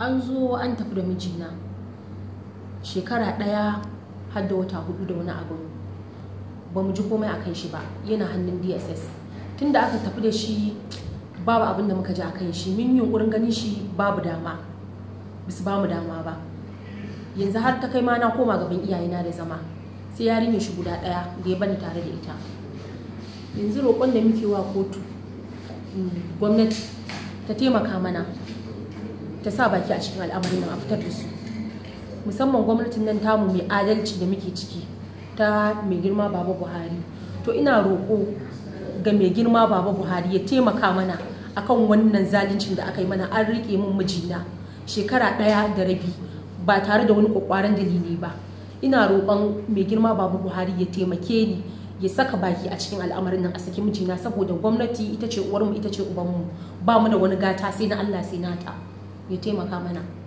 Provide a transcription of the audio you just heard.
an zo an tafi da mijina shekara ɗaya har da wata hudu da wani abu ba mu ji komai a kan shi ba yana hannun dss tunda aka tafi da shi babu abin da muka ji a kan shi min yunkurin ganin shi babu dama bisu ba mu dama ba yanzu har ta kai ma na koma gaban iyayena da zama sai yarinyar shi guda ɗaya da ya bani tare da ita yanzu roƙon da muke wa kotu gwamnati ta taimaka mana ta sa baki a cikin al'amarin nan a fitar da su musamman gwamnatin nan tamu mai adalci da muke ciki ta mai girma baba buhari to ina roƙo ga mai girma baba buhari ya taimaka mana akan wannan zaluncin da aka yi mana an riƙe min mijina shekara ɗaya da rabi ba tare da wani ƙwaƙwaran dalili ba ina roƙon mai girma baba buhari ya taimake ni ya saka baki a cikin al'amarin nan a saki mijina saboda gwamnati ita ce uwarmu ita ce ubanmu ba mu da wani gata sai na allah sai nata ya taimaka mana